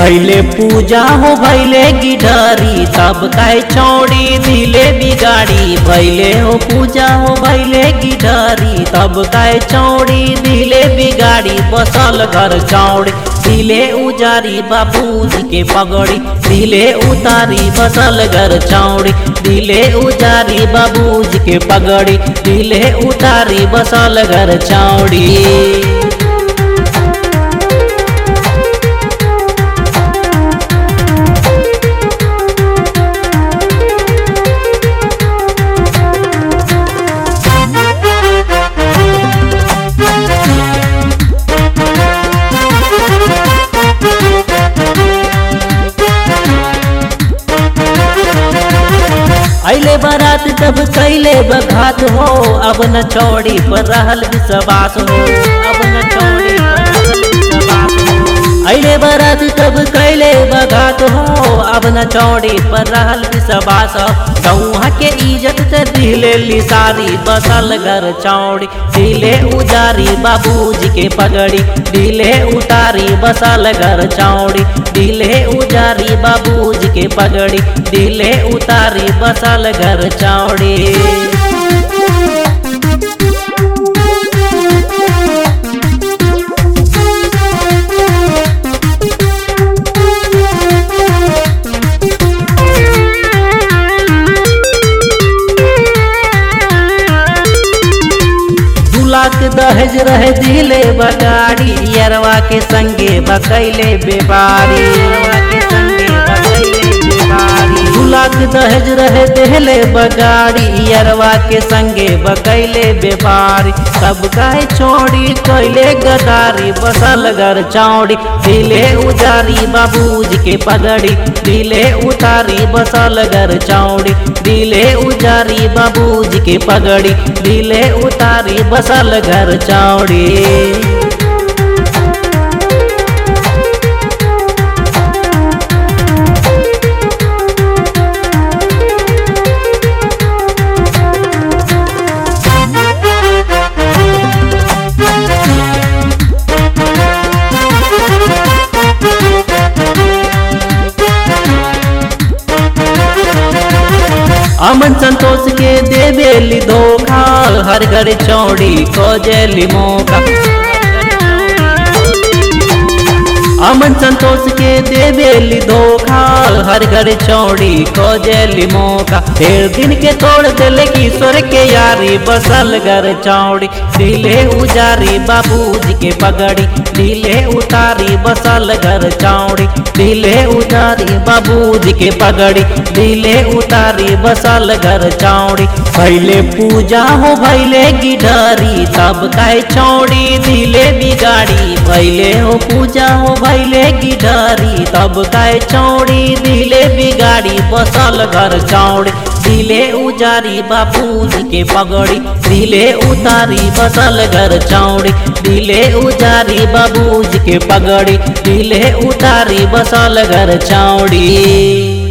भैले पूजा हो भैले गिडरी तब काय चौड़ी दिले बिगाड़ी भैले हो पूजा हो भैले गिडरी तब काय चौड़ी दिले बिगाड़ी बसल घर चौड़ी दिले उजारी बाबूजी के पगड़ी दिले उतारी बसल घर चौड़ी दिले उजारी बाबूजी के पगड़ी दिले उतारी बसल घर चौड़ी अले बारात तब कैले बघात हो अब न चौड़ी पर रहल विश्वास हो अब न चौड़ी पर रहल विश्वास हो अले बारात तब कैले बघात हो अब न चौड़ी पर रहल विश्वास हो गौहा के इज्जत से दिले लिसारी बसल घर चौड़ी दिले उजारी बाबूजी के पगड़ी दिले उतारी बसल घर चौड़ी दिले उजारी बाबूजी के पगड़ी दिले उतारी बसल घर चौड़ी लाख दहेज रहे दिले बगाड़ी यरवा के संगे बकैले बेपारी यरवा के संगे बकैले बेपारी दू लाख दहेज रहे देहले बगाड़ी यरवा के संगे बकैले बेपारी सब गाय छोड़ी कैले गदारी बसल घर चौड़ी दिले उजारी बाबूजी के पगड़ी दिले उतारी बसल घर चौड़ी दिले उजारी बाबूजी के पगड़ी दिले उतारी बसल घर चौड़ी अमन संतोष के देवेली धोखा हर घर चौड़ी खोजेली मौका अमन संतोष के देवेली धोखा हर घर चौड़ी खोजेली मौका डेढ़ दिन के तोड़ दिले किशोर के यारी बसल घर चौड़ी दिले उजारी बाबूजी के पगड़ी दिले उतारी बसल घर चौड़ी दिले उतारी बाबूजी के पगड़ी दिले उतारी बसल घर चौड़ी भैले पूजा हो भैले गिडरी तब काय चौड़ी दिले बिगाड़ी भैले हो पूजा हो भैले गिडरी तब काय चौड़ी दिले बिगाड़ी बसल घर चौड़ी दिले उजारी बाबूजी के पगड़ी दिले उतारी बसल घर चौड़ी दिले उजारी बाबूजी के पगड़ी दिले उतारी बसल घर चौड़ी